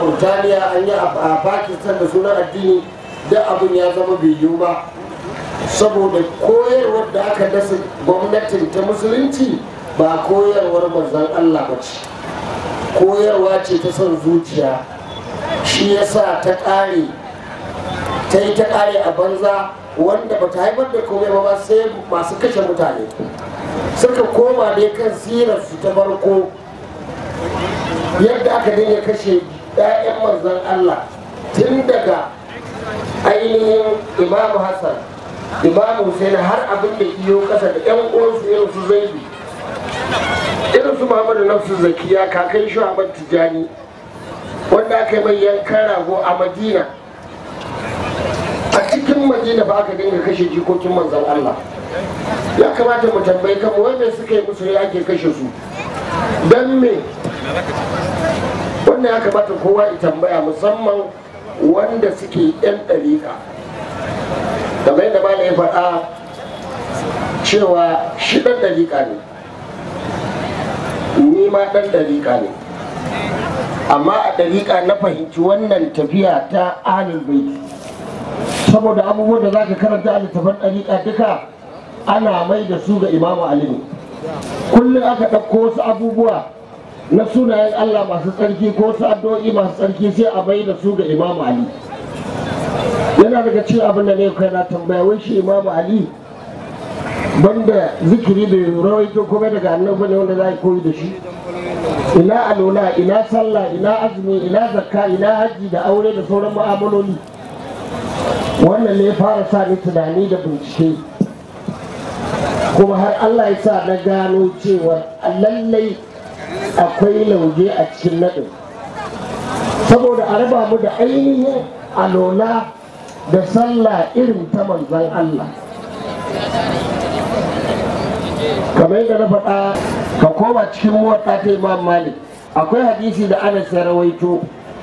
mauritaniya an yi a pakistan da sunan addini da abin ya zama bai yiwu ba saboda koyarwar da aka dasa gwamnatin ta musulunci ba koyarwar manzon allah ba ce koyarwa ce ta son zuciya shi yasa ta ƙare ta yi ta ƙare a banza wanda ba ta haifar da komai ba sai masu kashe mutane suka koma dai kan sirarsu ta farko yadda aka dinga kashe 'ya'yan manzon Allah tun daga ainihin imamu Hassan imamu Hussein har abin da iyo kasa da 'yan uwansu irin su zaibi irin su Muhammadu Nafsu Zakiya kakan shi Ahmad Tijani wanda aka yi mai yankan rago a Madina a cikin Madina ba aka dinga kashe jikokin manzon Allah ya kamata mu tambayi kanmu wanda suka yi musu ya ake kashe su don me wannan ya kamata kowa ya tambaya musamman wanda suke yan ɗariƙa kamar yadda ma ya faɗa cewa shi ɗan ɗariƙa ne ni ma ɗan ɗariƙa ne amma a ɗariƙa na fahimci wannan tafiya ta ahlul baiti saboda abubuwan da za ka karanta a littafin ɗariƙa duka ana mai da su ga imamu ali ne kullum aka ɗauko wasu abubuwa na sunayen allah masu tsarki ko wasu addu'o'i masu tsarki sai a mai da su ga imamu ali yana daga cikin abin da ne kai na tambaya wai shi imamu ali banda zikiri da rawaito kuma daga annabi ne wanda za a koyi da shi ina alola ina sallah ina azumi ina zakka ina hajji da aure da sauran mu'amaloli wannan ne ya fara sa ni tunani da bincike kuma har Allah ya sa na gano cewa lallai akwai lauje a cikin naɗin saboda a raba mu da ainihin alola da sallah irin ta manzan Allah kamar yadda na faɗa ka koma cikin mota ta imam malik akwai hadisi da ana rawaito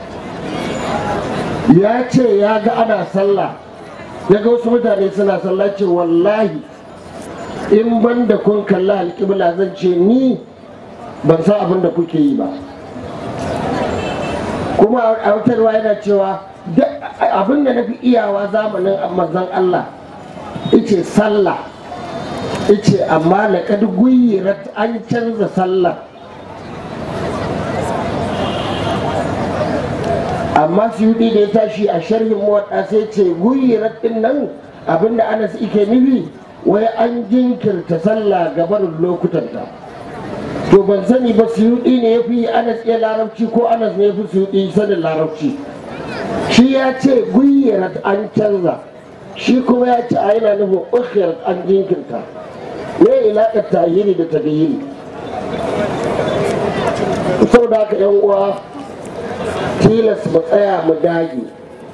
ya ce ya ga ana sallah ya ga wasu mutane suna sallah ce wallahi in ban da kun kalla alƙibla zan ce ni ban san abin da kuke yi ba kuma a wutarwa yana cewa abin da na fi iyawa zamanin manzon Allah ice sallah ice amma na kad guyyirat an canza sallah amma suyudi da ya tashi a sharhin mawaɗa sai ce guyyirat din nan abinda anas ike nufi wai an jinkirta sallah gabarin lokutanta to ban sani ba suyudi ne ya fi anas iya larabci ko anas ne ya fi suyudi sanin larabci shi ya ce guyyirat an canza shi kuma ya ce a yana nufin ukhirat an jinkirta me ilaƙar tayyiri da tagayyiri saboda haka yan uwa tilas mu tsaya mu dage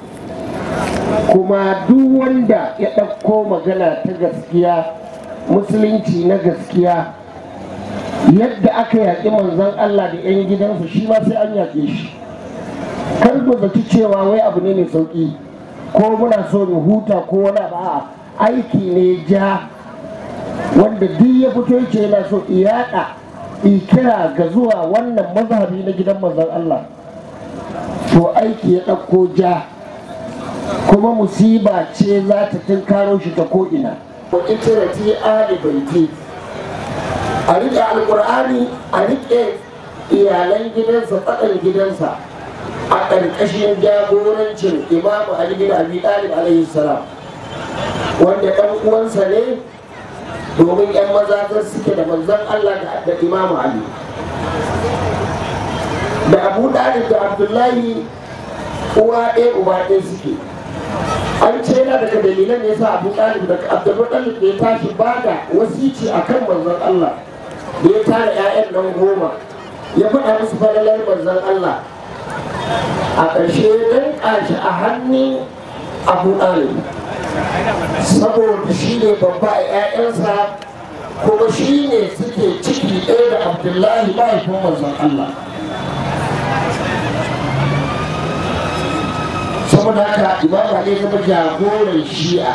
kuma duk wanda ya ɗauko magana ta gaskiya musulunci na gaskiya yadda aka yaƙi manzon Allah da 'yan gidansu shi ma sai an yaƙe shi kar ku zaci cewa wai abu ne mai sauƙi ko muna so mu huta ko wani abu aiki ne ja wanda duk ya fito yake yana so iyaɗa ikira ga zuwa wannan mazhabi na gidan manzon Allah to aiki ya ɗauko ja kuma musiba ce za ta tunkaro shi ta ko'ina itirati ali baiti a riƙe alƙur'ani a riƙe iyalan gidansa tsakan gidansa a ƙarƙashin jagorancin imamu ali bin abi talib alaihi salam wanda ɗan uwansa ne domin 'yan maza suke da manzon allah da imamu ali da abu dalib da abdullahi uwa ɗaya uba ɗaya suke an ce yana daga dalilan ya sa abu dalib da abdullahi da ya tashi ba da wasici a kan manzon allah da ya tara 'ya'yan nan goma ya faɗa musu falalar manzon allah a ƙarshe ya danƙa shi a hannun abu dalib saboda shi ne babba a 'ya'yansa kuma shi ne suke ciki ɗaya da abdullahi mahaifin manzon allah saboda haka imam ali zama jagoran shi'a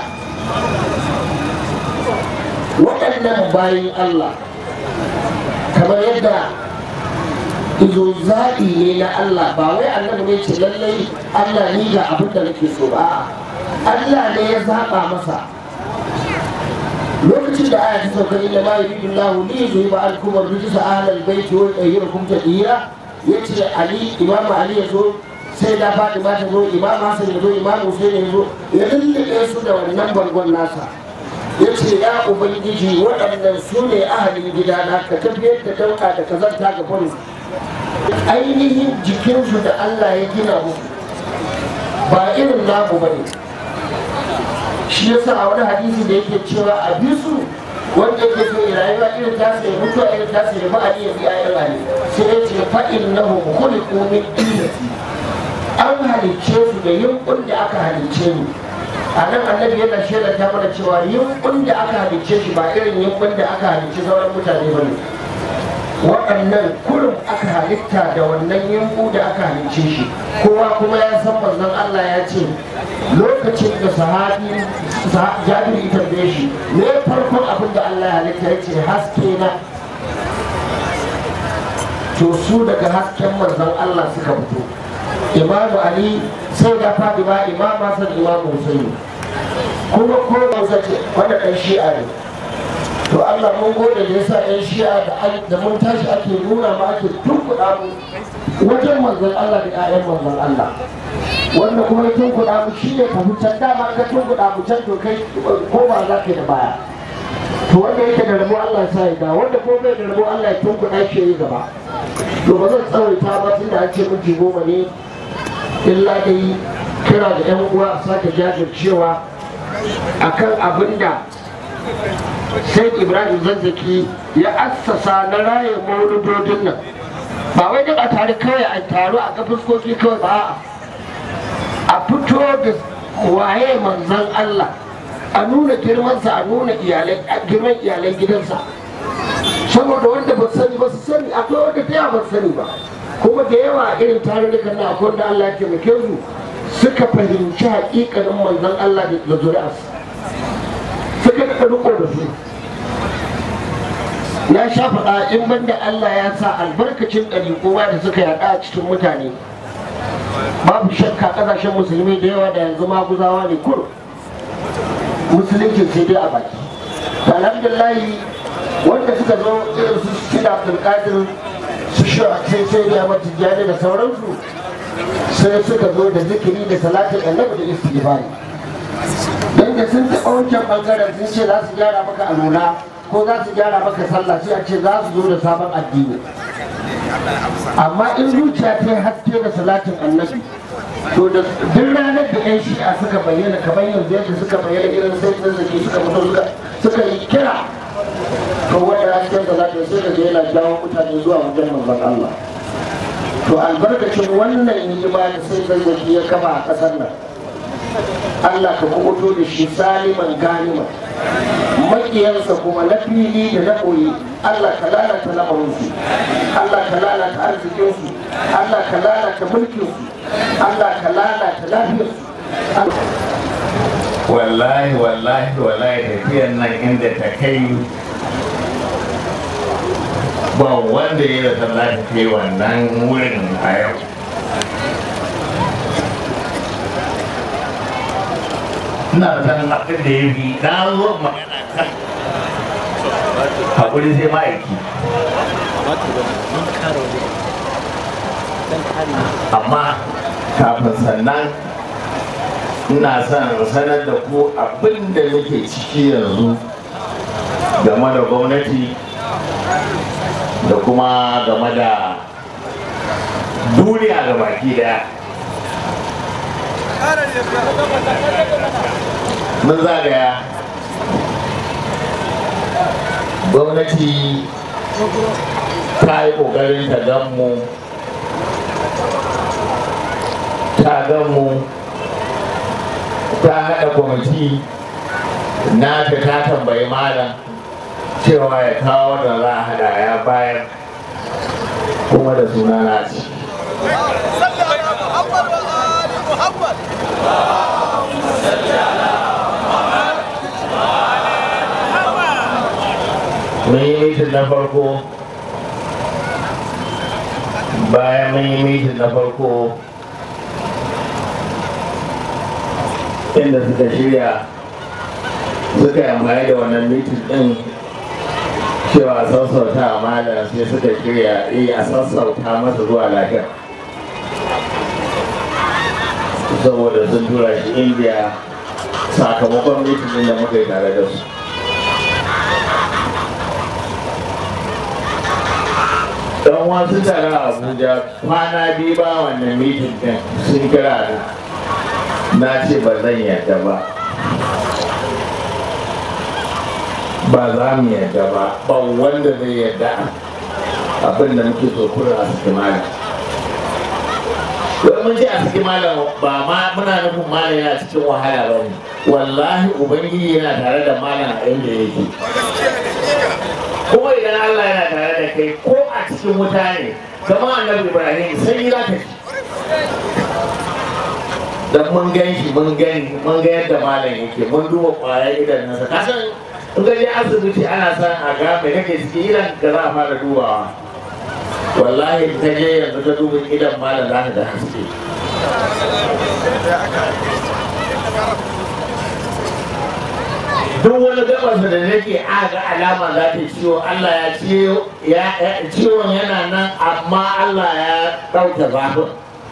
waɗannan bayan allah kamar yadda izo zaɓi ne na Allah ba wai annabi ne ce lallai Allah ni ga abin da nake so ba Allah ne ya zaɓa masa lokacin da aya ta sauka inda ma yuridu Allahu li yuzhiba ankum ar-rijsa ahlal bayti wa yutahhirakum tadhira yace Ali Imam Ali ya zo sai da Fatima ta zo Imam Hassan ya zo Imam Hussein ya zo ya lullube su da wannan bangon nasa ya ce ya ubangiji waɗannan su ne ahalin gidana ka tafiyar da dauka da kazanta ga faru ainihin jikinsu da Allah ya gina musu ba irin namu ba ne shi yasa a wani hadisi da yake cewa a bisu wanda yake so ya rayuwa irin tasa ya mutu a irin tasa ya ba'ali ya biya irin ali sai ya ce fa'in na khuliqu min dinati an halicce su da yunkun da aka halicce ni a nan annabi yana shaida ta mana cewa yunkun da aka halicce shi ba irin yunkun da aka halicce sauran mutane ba ne waɗannan kurum aka halitta da wannan yunku da aka halicce shi kowa kuma ya san manzon Allah ya ce lokacin da sahabi jabir ita da shi ne farkon abin da Allah ya halitta ya ce haske na to su daga hasken manzon Allah suka fito imamu ali sai da fadima imam hasan imam husaini kuma ko ba ce wanda ɗan shi'a ne to Allah mun gode da yasa ɗan shi'a da mun tashi ake nuna ma ake tunkuɗa mu wajen manzon Allah da ƴaƴan manzon Allah wanda kuma ya tunkuɗa mu shi ne tafi can dama ka tunkuɗa mu can to kai ko ba za ka yi da baya to wanda yake da rabo Allah ya sa ya da wanda ko bai da rabo Allah ya tunkuɗa shi ya yi gaba to ba zan tsawaita ba tun da an ce minti goma ne illa dai kira da yan uwa a sake jajircewa akan abin da sai ibrahim zazzaki ya assasa na raye mauludodin nan ba wai duk a tare kawai a taro a ga fuskoki kawai ba a fito da waye manzan Allah a nuna girmansa a nuna girman iyalan gidansa saboda wanda ba sani ba su sani akwai wanda ta yawa ba sani ba kuma da yawa irin tarurrukan na akwai wanda Allah ya taimake su suka fahimci hakikanin manzon Allah da zuri'arsa suka daɗa riko da su ya sha faɗa in banda Allah ya sa albarkacin ɗari kowa da suka yaɗa a cikin mutane babu shakka ƙasashen musulmi da yawa da yanzu maguzawa ne kur musulunci sai dai a baki alhamdulillahi wanda suka zo irin su shida abdulkadir su sai sai da mata jani da sauransu sai suka zo da zikiri da salatin annabi da istighfari dan da sun taɓa wancan bangaren sun ce za su gyara maka alula ko za su gyara maka sallah sai a ce za su zo da sabon addini amma in zuciya ta haske da salatin annabi to da duk ranar da yan shi'a suka bayyana kamar yanzu yadda suka bayyana irin sai sun zaki suka fito suka yi kira to wanda hasken da za ta sai da yana jawo mutane zuwa wajen manzon Allah to albarkacin wannan hidima da sai zazzaki ya kafa a ƙasar nan Allah ka kubuto da shi saliman ganima makiyansa kuma na fili da na koyi Allah ka lalata lamarinsu Allah ka lalata arzikinsu Allah ka lalata mulkinsu Allah ka lalata lafiyarsu wallahi wallahi wallahi tafiyar nan inda ta kai ba wanda ya rasa za ta kai wannan wurin a yau ina san abin da ya fi na zo magana kan haƙuri sai ma'aiki amma kafin sannan ina son sanar da ku abin da nake ciki yanzu game da gwamnati da kuma game da duniya ga baki daya mun zagaya gwamnati ta yi ƙoƙarin ta gan mu ta gan mu ta haɗa kwamiti na ta ta tambayi malam cewa ya kawo da za a haɗa ya bayar kuma da suna na ci mun yi mitin na farko bayan mun yi mitin na farko inda suka shirya suka yi amfani da wannan mitin din cewa sassauta malam sai suka shirya eh a sassauta masa zuwa lafiya saboda sun tura shi indiya sakamakon mitin din da muka yi tare da su dan wasu tare a abuja kwana biyu ba wannan mitin din sun kira ni na ce ba zan yadda ba ba za mu yadda ba ba wanda zai yadda abin da muke so kura a saki malam don mun ce a saki malam ba ma muna nufin malam yana cikin wahala ba ne wallahi ubangiji yana tare da malam a inda yake kuma idan Allah yana tare da kai ko a cikin wuta ne kama annabi Ibrahim sai za ka ci dan mun gan shi mun gani mun ga yadda malam yake mun duba kwayar idan nasa ka san in ga je asibiti ana san a ga me kake ciki idan ka za a fara dubawa wallahi in ka je yanzu ka duba idan malam za ka ga haske duk wani gabarsa da nake aga alama za ta ciwo Allah ya ciwo ciwon yana nan amma Allah ya ɗauke zafin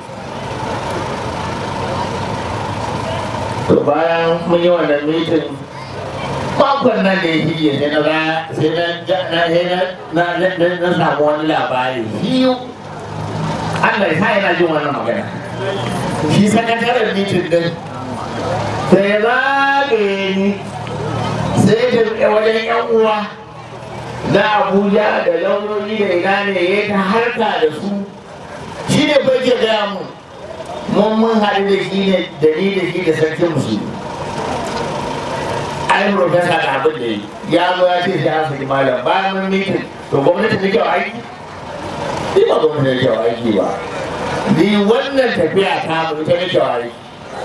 to bayan mun yi wannan mitin makon nan da ya shige sai na ga sai na na na na samu wani labari hiyu Allah ya sa yana jin wannan magana shi sakataren mitin din sai ya zagaye ni sai da wajen yan uwa na abuja da lauyoyi da ina ne ya ta harka da su shi ne bai ke gaya mu mun mun haɗu da shi ne da ni da shi da sarkin musulmi ai profesa da abin da yi ya zo ya ce shi an saki malam bayan mun mitin to gwamnati da kyau aiki ni ba gwamnati da kyau aiki ba ni wannan tafiya ta mu ita da kyau aiki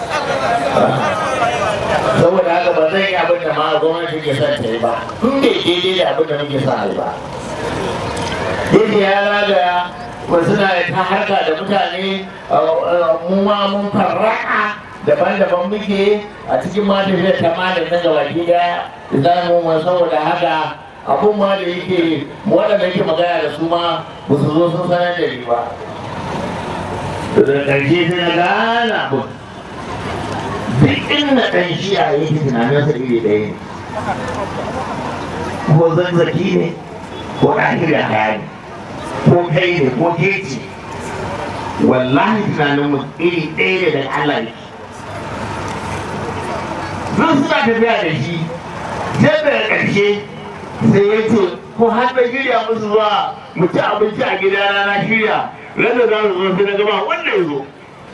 saboda haka ba zan yi abin da ma gwamnati ke son ta yi ba in bai daidai da abin da muke son a yi ba yake ya zagaya wasu na ta harka da mutane mu ma mun farraka daban-daban muke a cikin ma tafiyar ta malam na gaba gida za mu ma saboda haka abun ma da yake waɗanda yake magana da su ma ba su zo sun sanar da ni ba da ƙarshe sai na gane abin duk inda ɗan shi'a yake tunaninsa iri ɗaya ne ko zanzaki ne ko ɗahir da hayani ko kai ne ko keci wallahi tunanin mu iri ɗaya ne daga Allah ne zan suna tafiya da shi sai daga ƙarshe sai ya ce ko har da shirya musu zuwa mu ci abinci a gidana na shirya randa za su zo sai na gaba wanda ya zo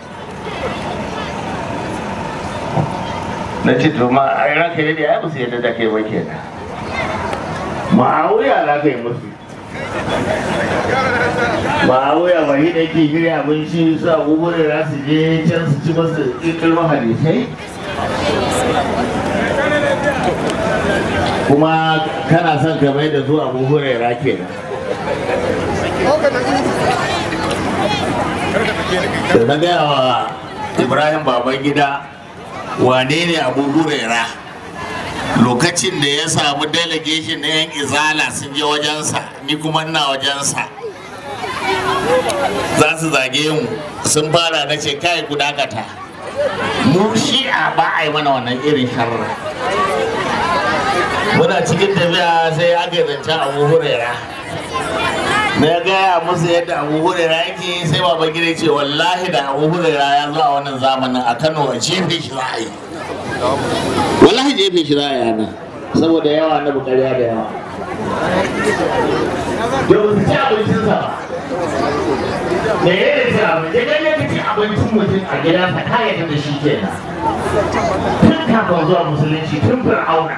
na ce to ma a ranka ne da ya musu yadda da kai ba kenan ma'awuya za ka yi musu ma'awuya ba shi da ke shirya abinci su abubuwan da za su je can su ci masu ilmin hadisai kuma kana son ka mai da zuwa abu hurera kenan da na gaya wa ibrahim baban gida wane ne abu hurera lokacin da ya samu delegation na yan izala sun je wajensa ni kuma ina wajensa za su zage mu sun fara na ce kai ku dakata mu shi'a ba a yi mana wannan irin sharra muna cikin tafiya sai aka zancen abu hurera na gaya musu yadda abu hurera yake sai baba gida ce wallahi da abu hurera ya zo a wannan zamanin a kano a jefe shi za a yi wallahi jefe shi za a yi nan saboda yawa na bukariya da yawa da ba su ci abincinsa ba da ya yi ci abinci idan ya ci abincin mutum a gidansa kayan da shi kenan tun kafin zuwa musulunci tun fir'auna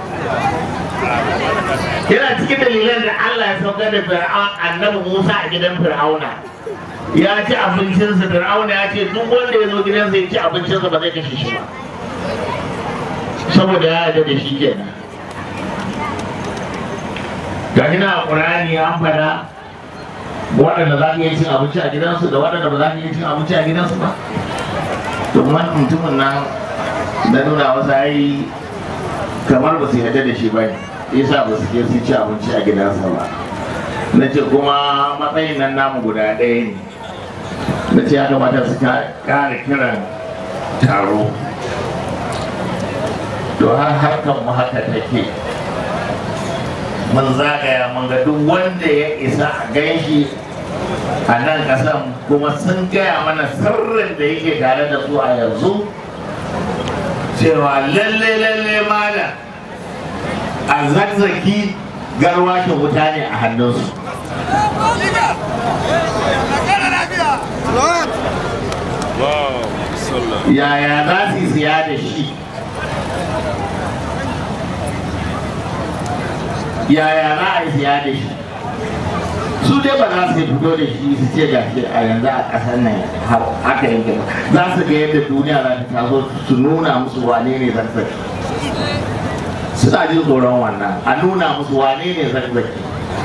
yana cikin dalilan da Allah ya saukar da fir'aun annabi Musa a gidan fir'auna ya ci abincinsa fir'auna ya ce duk wanda ya zo gidansa ya ci abincinsa ba zai kashe shi ba saboda ya yarda da shi kenan ga shi na Qur'ani an fada waɗanda za ka iya cin abinci a gidansu da waɗanda ba za ka iya cin abinci a gidansu ba domin mutumin nan na nuna masa ai kamar ba su yarda da shi ba ne yasa ba su je su ci abinci a gidansa ba na ce kuma matsayin nan namu guda ɗaya ne na ce ya kamata su ƙara kiran taro to har harkar mu haka take mun zagaya mun ga duk wanda ya isa a ganshi a nan kasan kuma sun gaya mana sirrin da yake tare da su a yanzu cewa lalle lalle mana a zazzaki garwashin wuta ne a hannunsu yaya za su siya da shi yaya za a yi siya da shi su dai ba za su fito da shi su ce ga shi a yanzu a ƙasar nan haka yanke ba za su ga yadda duniya za ta taso su nuna musu wane ne zarzaki suna jin tsoron wannan a nuna musu wane ne zarzaki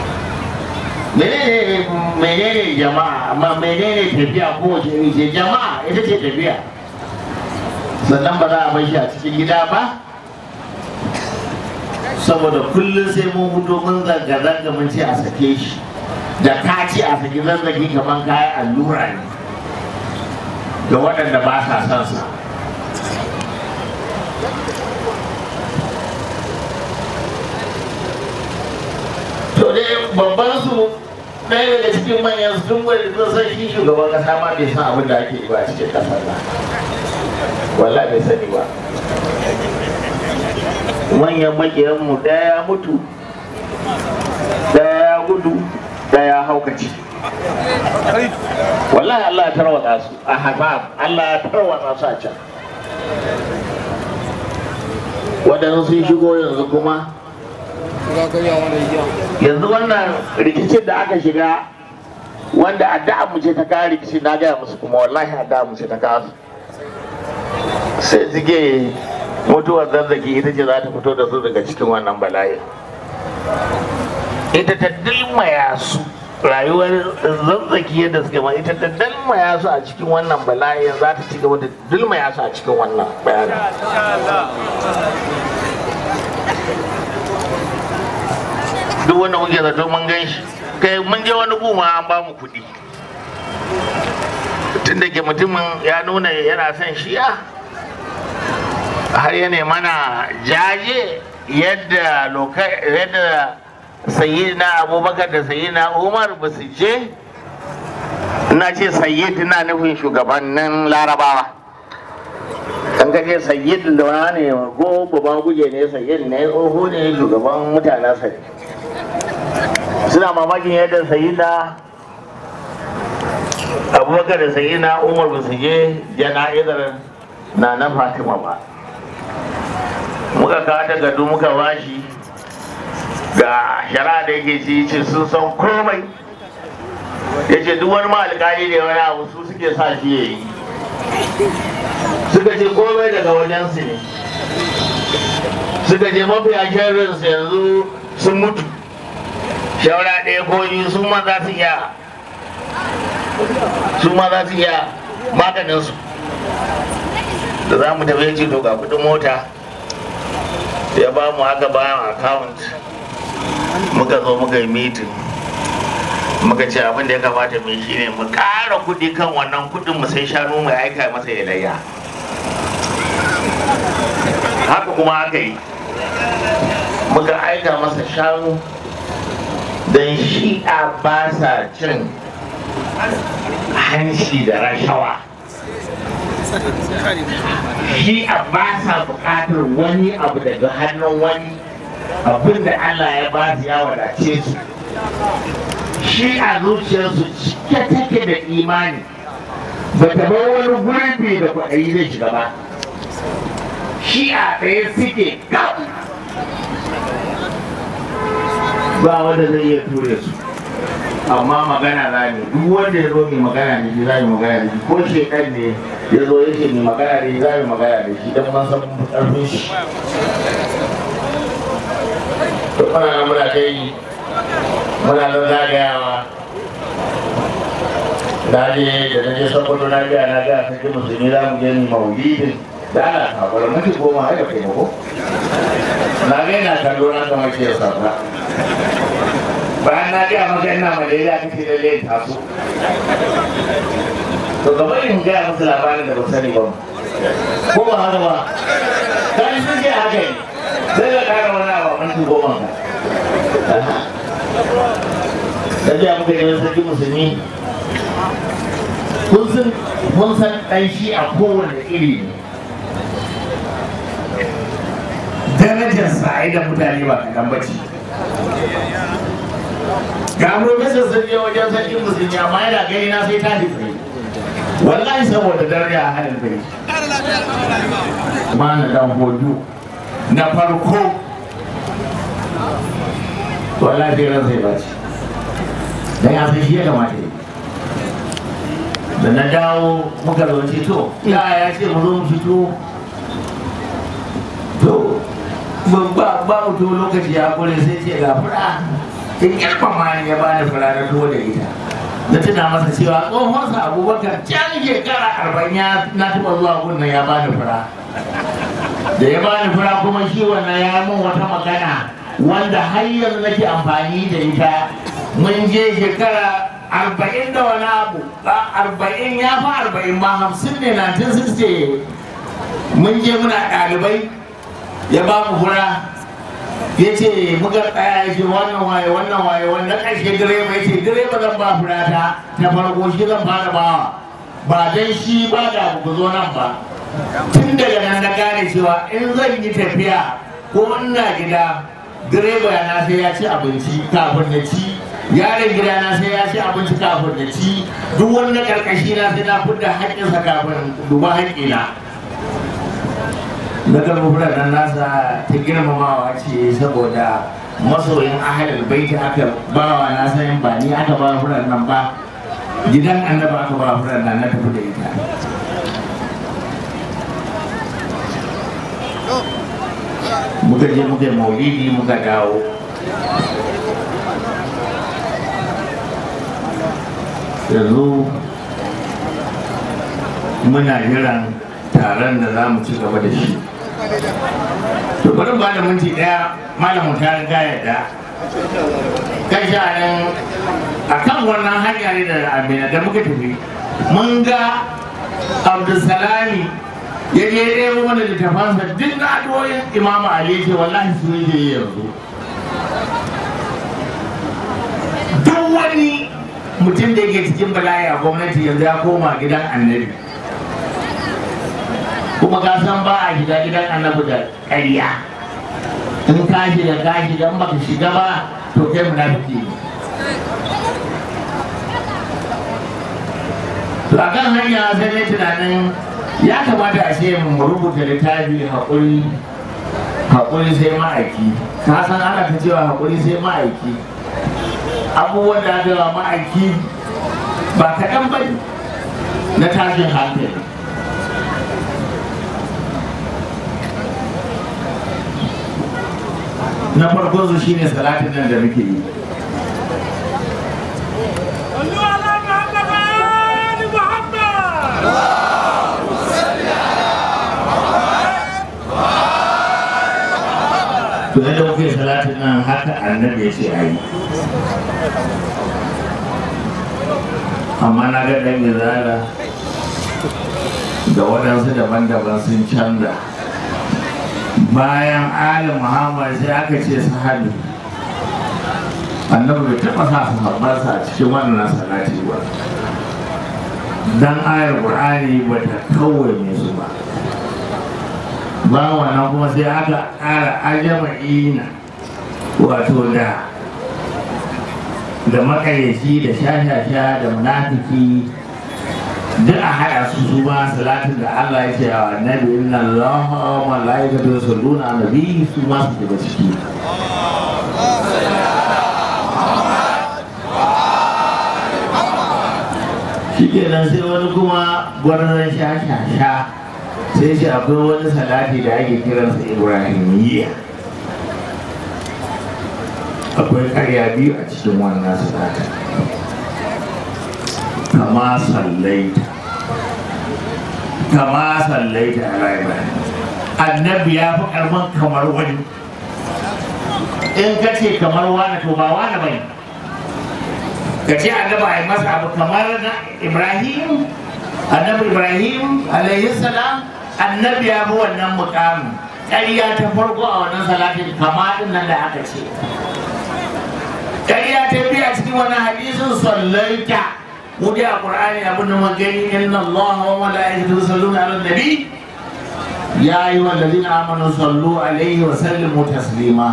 menene menene jama'a amma menene tafiya ko wace iri ce jama'a ita ce tafiya sannan ba za a bar shi a cikin gida ba saboda kullum sai mun fito mun zanga-zanga mun ce a sake shi da ka ce a saki zazzagi kamar kayan allura ne ga waɗanda ba sa son sa to dai babban su ɗaya daga cikin manyan sun gwada sun san shi shugaban kasa ma bai san abin da ake yi ba a cikin kasar nan wallahi bai sani ba manyan makiyanmu ɗaya ya mutu ɗaya ya gudu ɗaya ya haukace wallahi Allah ya tarwatsa su a habab Allah ya tarwatsa su a can waɗansu sun shigo yanzu kuma yanzu wannan rikicin da aka shiga wanda addu'a mu ce ta kawo rikici na gaya musu kuma wallahi addu'a mu ce ta kawo sai suke mutuwar zazzaki ita ce za ta fito da su daga cikin wannan bala'i ita ta dilmaya su rayuwar zazzaki yadda suke ma ita ta dilmaya su a cikin wannan bala'i za ta ci gaba da dilmaya su a cikin wannan bayanin duk wanda muke zato mun gan shi kai mun je wani guma an ba mu kuɗi tun da ke mutumin ya nuna yana son shiya har yana mana jaje yadda yadda sayyidina abubakar da sayyidina umar ba su je na ce sayyid na nufin shugabannin larabawa an gaje sayyid da wani ko babban guje ne sayyid ne tsoho ne shugaban mutanen sa suna mamakin yadda sayyidina abubakar da sayyidina umar ba su je jana'izar na na fatima ba muka kawo takardu muka bashi ga shari'a da yake ci ce sun san komai ya ce duk wani ma'alƙali da wani abu su suke sa shi ya yi suka ce komai daga wajensu ne suka ce mafiya sharrinsu yanzu sun mutu shawara ɗaya ko biyu su ma za su iya su ma za su iya maganinsu da za mu tafi ce to ga kudin mota ya ba mu haka bayan account muka zo muka yi meeting muka ce abin da ya kamata mai shi ne mu ƙara kuɗi kan wannan kuɗin mu sai shanu mai aika masa ya layya haka kuma aka yi muka aika masa shanu don shi'a ba sa cin hanshi da rashawa shi'a ba sa buƙatar wani abu daga hannun wani abin da Allah ya ba su ya wadace su shi a zuciyarsu cike take da imani ba ta bar wani gurbi da kwaɗayi zai shiga ba shi a ɗaya suke gam ba wanda zai iya ture su amma magana za ne duk wanda ya zo mai magana ne shi za mu magana da shi ko shekan ne ya zo ya ce mai magana da shi za mu magana da shi don man san ƙarfin shi to muna nan muna ta yi muna nan zagayawa na je da na je saboda na ga na ga sai musulmi za mu je ni maulidin da ana kabar mafi goma ai da kai ko na ga ina kallo na kamar ke sabra bayan na ga maka ina malaria kake da lai taso to gaba in ga musu labarin da ba sani ba ko ba haka ba kan sun ce haka ne sai ka kara wani abu a minti goma ka da biya muka yi sarki musulmi kun san kun san ɗan shi a kowane iri ne darajar sa da mutane ba kaɗan ba ce ga profesor sun je wajen sarki musulmi amma yana gani na sai tashi tsaye wallahi saboda daraja a halin bai ma na dan hoju na farko wallahi sai ran sai baci dan ya san shi ya kamata yi da na dawo muka zo ce to ya ya ce mu zo mu fito to ba ba mutum lokaci ya kore sai ce ga fura in girmama ni ya bani fura na tuwo da ita na tuna masa cewa tsohonsa abubakar can shekara arba'in ya na taɓa zuwa gunnan ya bani fura da ya bani fura kuma shi wannan ya min wata magana wanda har yanzu nake amfani da ita mun je shekara arba'in da wani abu arba'in ya fi arba'in ma hamsin ne 1960 mun je muna ɗalibai ya ba mu fura ya ce muka tsaya ya ce wannan waye wannan waye wannan ƙarshe direba ya ce direba zan ba fura ta ta farko shi zan fara bawa ba dan shi ba da ku zo nan ba tun daga nan na gane cewa in zan yi tafiya ko ina gida direba na sai ya ci abinci kafin na ci yaron gida na sai ya ci abinci kafin na ci duk wani na karkashi na sai na fudda haƙƙinsa kafin duba haƙƙina na garba nan nasa ta girmamawa ce saboda masoyin ahalul baiti aka bawa na sanin ba ni aka ba furan nan ba gidan annaba aka ba furan nan na tafi da ita muka je muka yi maulidi muka dawo yanzu muna jiran taron da za mu ci gaba da shi to bari ba da minti daya malamin ta riga yadda kan sha'anin a kan wannan hanya ne da amina da muka tafi mun ga abdulsalami ya je ɗaya wani littafansa duk na addu'o'in imamu ali ce wallahi su yake yi yanzu duk wani mutum da yake cikin bala'i a gwamnati yanzu ya koma gidan annabi kuma ka san ba a shiga gidan annabi da ƙarya in ka shiga ka shiga in baka shiga ba to kai munafiki ne to a kan hanya sai ne tunanin ya kamata a ce mu rubuta littafi haƙuri haƙuri sai ma'aiki ka san ana ta cewa haƙuri sai ma'aiki abubuwan da aka wa ma'aiki ba kaɗan ba na tashin hankali na farko su shine salatin nan da muke yi to yadda muke salatin nan haka annabi ya ce a yi amma na ga ɗan izala da waɗansu daban-daban sun canza bayan ali muhammad sai aka ce sahabi annabi bai taɓa sa sahabbansa a cikin wannan salati ba dan ayar qur'ani ba ta kawai su ba ba wannan kuma sai aka ƙara ajama'ina wato da da makayyaci da shashasha da munafiki duk a haɗa su su ma salatin da Allah ya ce wa annabi inna Allah wa malaikatu yusalluna ala nabi su ma su daga ciki shikenan sai wani kuma gwarzon sha-sha-sha sai shi akwai wani salati da ake kiransa ibrahimiyya akwai karya biyu a cikin wannan salatin kamar kama sallaita kama sallaita ala ibrahim annabi ya fi karban kamar wani in ka ce kamar wani to ba wani bane ka ce annabi a yi masa abu kamar na ibrahim annabi ibrahim alaihi salam annabi ya fi wannan mukamin ƙarya ta farko a wannan salatin kama din nan da aka ce ƙarya ta biya cikin wannan hadisin sallaita mu dai a qur'ani abin da magani inna allaha wa malaikatahu yusalluna ala nabi ya ayyuhal ladina amanu sallu alaihi wa sallimu taslima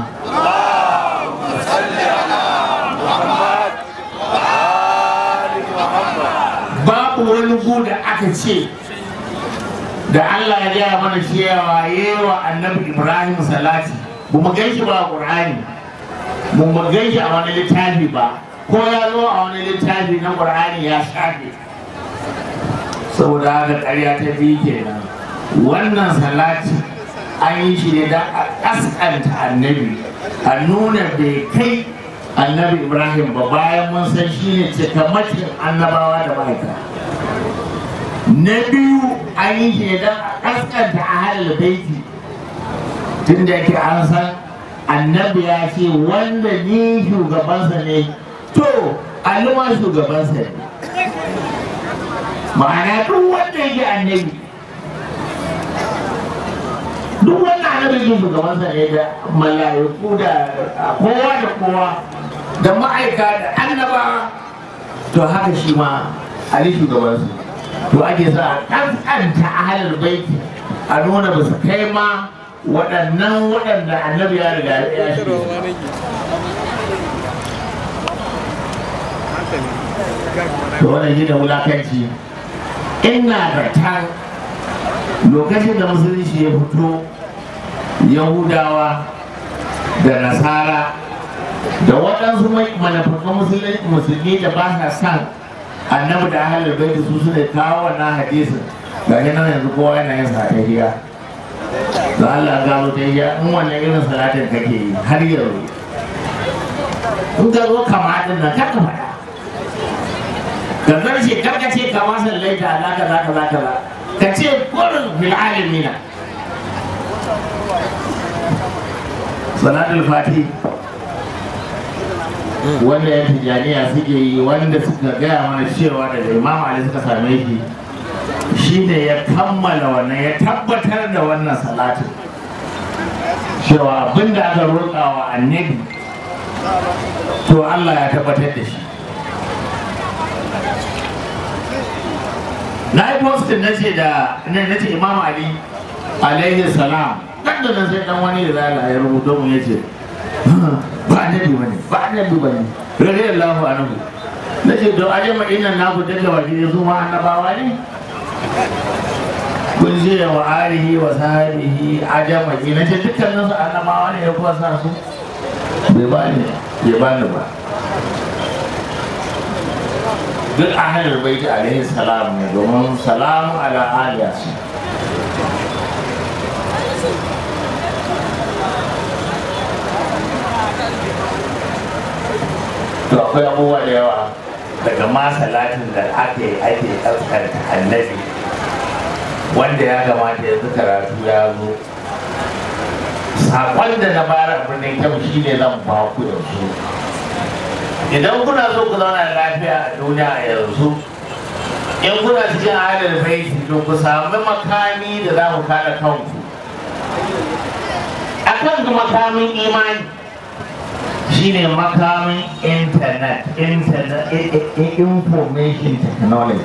babu wani gu da aka ce da Allah ya gaya mana cewa yewa annabi Ibrahim salati ba mu gan shi ba a Qur'ani ba mu gan shi a wani littafi ba ko ya zo a wani littafi na Qur'ani ya shafe saboda haka ƙarya ta biyu kenan wannan salati an yi shi ne don a ƙasƙanta annabi a nuna bai kai annabi Ibrahim ba bayan mun san shi ne cikamakin annabawa da ma'aikata na biyu an yi shi don a kaskanta a halin baiti tun da ke an san annabi ya ce wanda ni shugabansa ne to alluma shugabansa ne ma'ana duk wanda yake annabi duk wanda annabi yake shugabansa ne da mala'iku da kowa da kowa da ma'aika da annabawa to haka shi ma ali shugabansa to ake sa a kaskanta ahalar baiti a nuna ba su kai ma waɗannan waɗanda annabi ya riga ya shi to wannan shi da wulakanci ina da ta lokacin da musulunci ya fito yahudawa da nasara da waɗansu manufakan musulmi da ba sa san annabi da ahalar bai su suna kawo wannan hadisin ga shi nan yanzu kowa yana yin sa tahiyya da Allah gano tahiyya in wannan irin salatin kake yi har yanzu in ka zo kama din nan kaka faɗa ka zarce karka ce kama sallaita za ka za ka za ka za ka ce kurin fil alamina salatul fatih wanda ya tijaniya suke yi wanda suka gaya mana cewa daga imam ali suka same shi shine ya kammala wannan ya tabbatar da wannan salatin cewa abinda aka roƙa wa annabi to Allah ya tabbatar da shi na yi postin na ce da na ce imam ali alaihi salam dan da nan sai dan wani da zala ya rubuto mu yace ba annabi bane ba annabi bane radiyallahu anhu nace to aje madinan naku dalla waje su ma annabawa ne kun je wa alihi wa sahbihi ajama ki nace dukkanin su annabawa ne ya kuwa sa su bai bani bai bani ba duk ahalar baiti alaihi salam ne domin salamu ala aliyasi to akwai abubuwa da yawa daga ma salatin da ake ake ɗaukar annabi wanda ya kamata yanzu karatu ya zo saƙon da na bara birnin kyau shi ne zan ba ku yanzu idan kuna so ku zauna da lafiya a duniya a yanzu in kuna cikin halin baiti to ku sami makami da za ku kare kanku akan makamin imani shine makamin internet internet information technology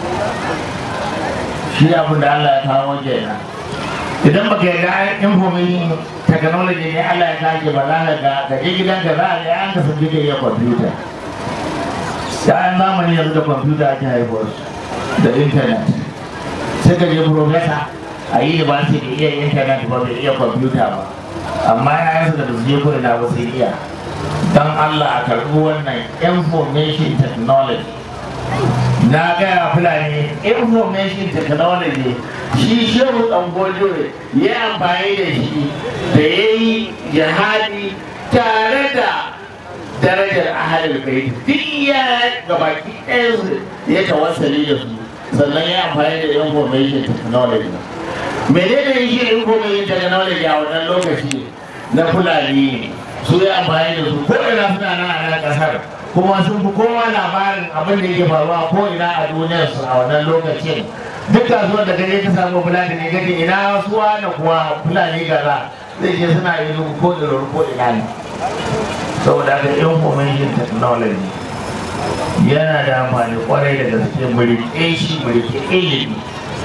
shi abin da Allah ya kawo kenan idan baka yarda information technology ne Allah ya kawo ba za ka ga ka je gidan ka za a ga an ka san kike iya computer yayan zamani yanzu da computer ake haihuwar da internet sai ka je professor a yi ba su da iya internet ba bai iya computer ba amma yayansu da su je ko ina ba sai iya don Allah a karɓi wannan information technology na gaya fulani information technology shi shehu ɗangojo ya amfani da shi da ya yi jihadi tare da darajar ahalul bait duk ya gabaki ɗaya su ya tawassali da su sannan ya amfani da information technology menene shi information technology a wannan lokaci na fulani ne su ya amfani da su ko ina suna nan a nan kasar kuma sun fi kowa labarin abin da yake faruwa ko ina a duniyar su a wannan lokacin duk kasuwar da kaje ka samu fulani ne kaje ina suwa da kuwa fulani gaza zai ce suna yi ko da ko ina ne saboda haka information technology yana da amfani kwarai da gaske mulke shi mulke ilimi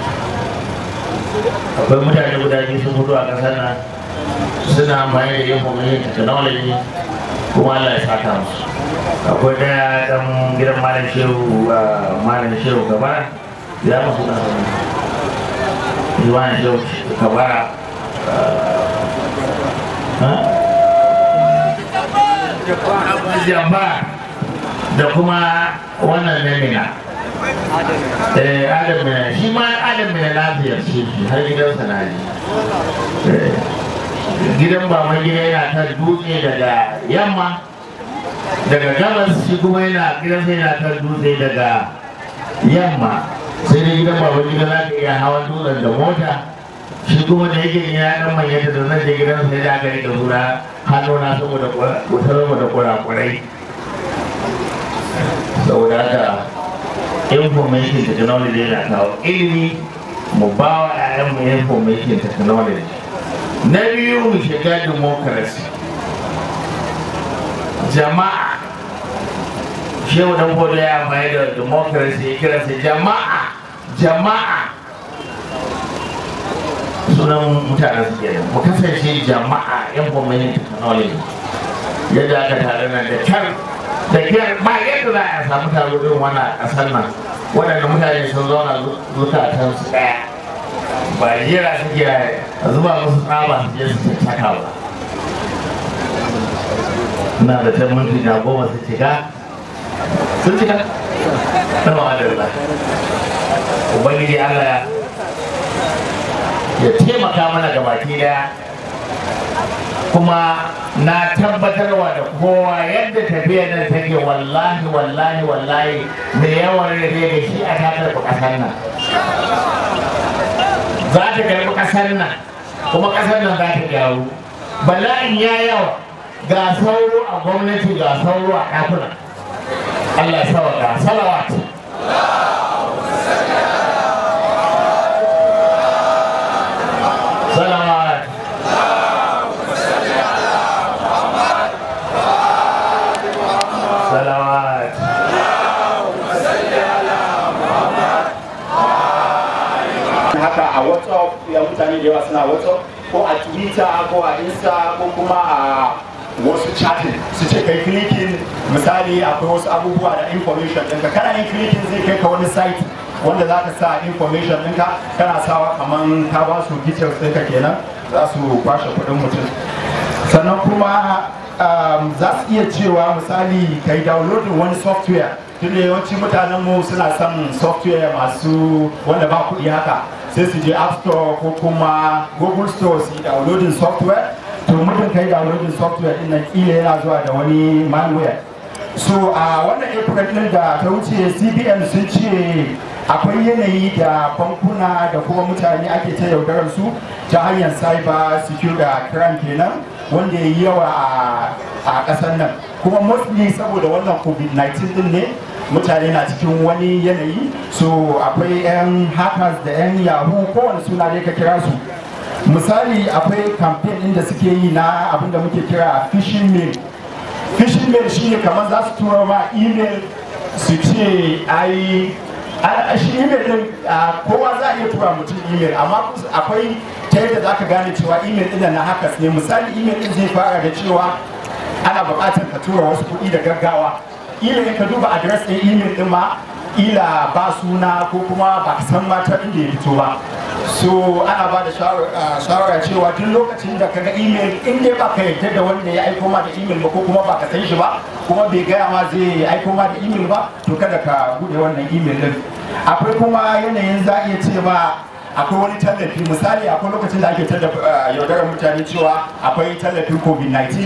akwai mutane guda biyu sun fito a ƙasar nan suna amfani da information technology kuma Allah ya saka musu akwai daya dan gidan malam shehu malam shehu gabara ya musu na malam shehu gabara jamba da kuma wannan na mina eh adam mina shi ma adam mina na ziyarce shi har gidansa na ji gidan baban gida yana ta dutse daga yamma daga gabas shi kuma yana gidansa yana ta dutse daga yamma sai dai gidan baban gida za ka iya hawan dutsen da mota shi kuma da yake ya dan manyanta da zan je gidan sai da aka rika zura hannuna saboda wutar da kurakurai saboda haka information technology yana kawo ilimi mu ba wa 'ya'yanmu information technology na biyu mu shiga democracy jama'a shehu dan bodo ya amfani da democracy ya kira jama'a jama'a sunan mutanen su kenan mu kasance jama'a information technology yadda aka tare nan da kyar da kyar ba yadda za a samu taro irin wannan a ƙasar nan waɗanda mutane sun zauna zukatan su ɗaya ba jera suke a zuba musu tsaba su je su saka ba ina da ta minti na goma su cika sun cika na ma'adar ubangiji allah ya taimaka mana ga baki daya kuma na tabbatarwa da kowa yadda tafiya nan take wallahi wallahi wallahi da yawan rage da shi a takar kasar nan za ta karbi kasar nan kuma kasar nan za ta gyaru bala'in ya yawa ga sauro a gwamnati ga sauro a ɗakuna Allah sawa ga salawat salawat salawat haka a whatsapp ya mutane da yawa suna whatsapp ko a twitter ko a insta ko kuma a wasu chatting su ce kai clicking misali akwai wasu abubuwa da information ɗinka kana yin clicking zai kai ka wani site wanda za ka sa information ɗinka kana sawa kaman ka ba su details ɗinka kenan za su kwashe kuɗin mutum sannan kuma um, za su iya cewa misali ka yi downloading wani software tun da yawanci mutanen mu suna son software masu wanda ba kuɗi haka sai su je app store ko kuma google store su yi downloading software to mutum ka yi downloading software din nan kila yana zuwa da wani malware so a wannan april din da ta wuce cbn sun ce akwai yanayi da bankuna da kuma mutane ake ta yaudarar su ta hanyar cyber security crime kenan wanda ya yi yawa a ƙasar nan kuma mostly saboda wannan covid-19 din ne mutane na cikin wani yanayi so akwai 'yan hackers da 'yan yahoo kowane suna dai ka kira su misali akwai campaign din da suke yi na abinda muke kira phishing mail phishing mail shine kamar za su tura ma email su ce ai a shi email din kowa za a iya tura mutum email amma akwai ta yadda za ka gane cewa email din na hackers ne misali email din zai fara da cewa ana buƙatar ka tura wasu kuɗi da gaggawa ila ka duba adres ɗin email ɗin ma ila ba suna ko kuma ba ka san mata inda ya fito ba so ana ba da shawara cewa duk lokacin da kaga email in dai ba ka yarda da wanda ya aiko ma da email ba ko kuma ba ka san shi ba kuma bai gaya ma zai aiko ma da email ba to kada ka bude wannan email din akwai kuma yanayin za a iya ce ma akwai wani tallafi misali akwai lokacin da ake yaudarar mutane cewa akwai tallafin covid-19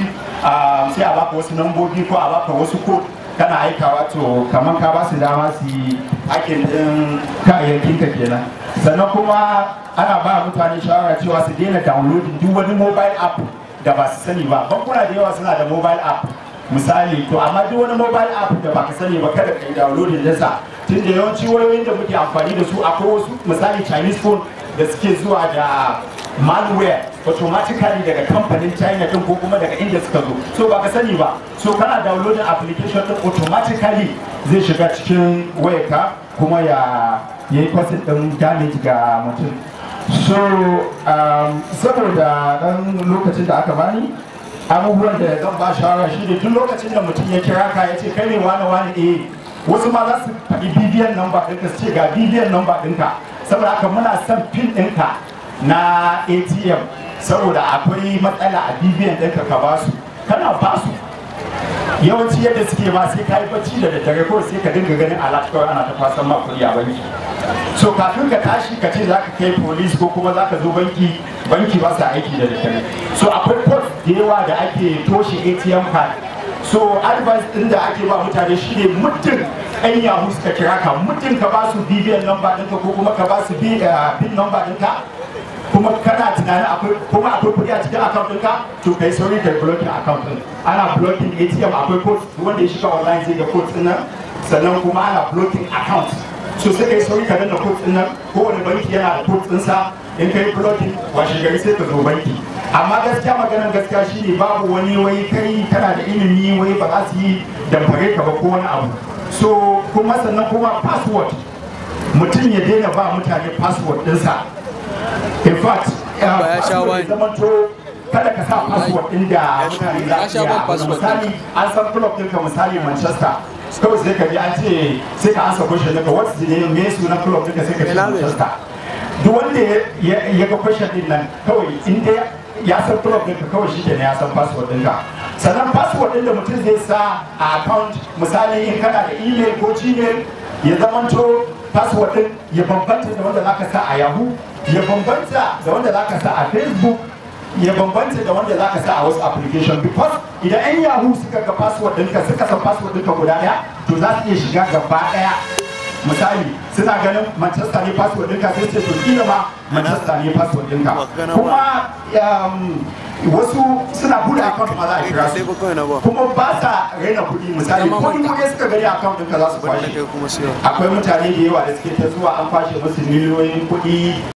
ah, sai a baka wasu nambobi ko a baka wasu code kana aikawa to kamar ka ba su dama su yi hakin din kayayyakin ka kenan sannan kuma ana ba mutane shawara cewa su daina downloading duk wani mobile app da ba su sani ba bankuna da yawa suna da mobile app misali to amma duk wani mobile app da baka sani ba kada ka yi downloading nasa tun da yawanci wayoyin da muke amfani da su akwai wasu misali chinese phone da suke zuwa da malware automatically daga kamfanin china din ko kuma daga inda suka zo so baka sani ba so kana downloading application din automatically zai shiga cikin wayarka kuma ya yi kwasin din damage ga mutum so um, saboda dan lokacin da aka bani abubuwan da zan ba shawara shi ne tun lokacin da mutum ya kira ka ya ce kai ne wani wani eh wasu ma za su faɗi bibiyan namba ɗinka su ce ga bibiyan namba ɗinka saboda haka muna son pin ɗinka na atm saboda akwai matsala a bibiyan ɗinka ka ba su kana ba su yawanci yadda suke ma sai ka yi bacci da daddare ko sai ka dinga ganin alat kawai ana ta fasan ma kuɗi a banki so kafin ka tashi ka ce za ka kai police ko kuma za ka zo banki banki ba sa aiki da daddare so akwai code da yawa da ake toshe atm card so advice din da ake ba mutane shine muddin ɗan yahoo suka kira ka muddin ka ba su bbn number ɗinka ko kuma ka ba su pin number ɗinka kuma kana tunanin akwai kuma akwai kuɗi a cikin account ɗinka to kai sauri kai blocking account ɗin ana blocking atm akwai code wanda ya shiga online zai ga code ɗin nan sannan kuma ana blocking account so sai kai sauri ka danna code ɗin nan kowane banki yana da code ɗinsa in kai blocking washe gari sai ka zo banki amma gaskiya maganar gaskiya shine babu wani wai kai kana da ilimi wai ba za su yi damfare ka ba ko wani abu so kuma sannan kuma password mutum ya daina ba mutane password ɗinsa in fact Ba ya sha wine. zamanto kada ka sa password ɗin da mutane za Ya su sha ban iya password misali an san club ɗinka misali manchester kawai sai ka ji an ce sai ka ansa question ɗinka what's the name me sunan club ɗinka sai ka ce Ina ne? manchester duk wanda ya ya ga question ɗin nan kawai in dai ya san club ɗinka kawai shi kenan ya san password ɗinka sannan password ɗin da mutum zai sa a account misali in kana da email ko gmail ya zamanto password ɗin ya bambanta da wanda zaka sa a yahoo ya bambanta da wanda zaka sa a facebook ya bambanta da wanda zaka sa a wasu application because idan yan yahoo suka ga password ɗinka suka san password ɗinka guda ɗaya to za su iya shiga gaba ɗaya misali suna ganin manchester ne password ɗinka sai ce to kila ma manchester ne password ɗinka kuma um, wasu suna buɗe account ma za a kira Sai su ba kawai na ba. kuma ba sa raina kuɗi misali ko dubu ne suka gani account ɗinka za su Wanda kwashe kai kuma siyo. akwai mutane da yawa da suke ta zuwa an kwashe musu miliyoyin kuɗi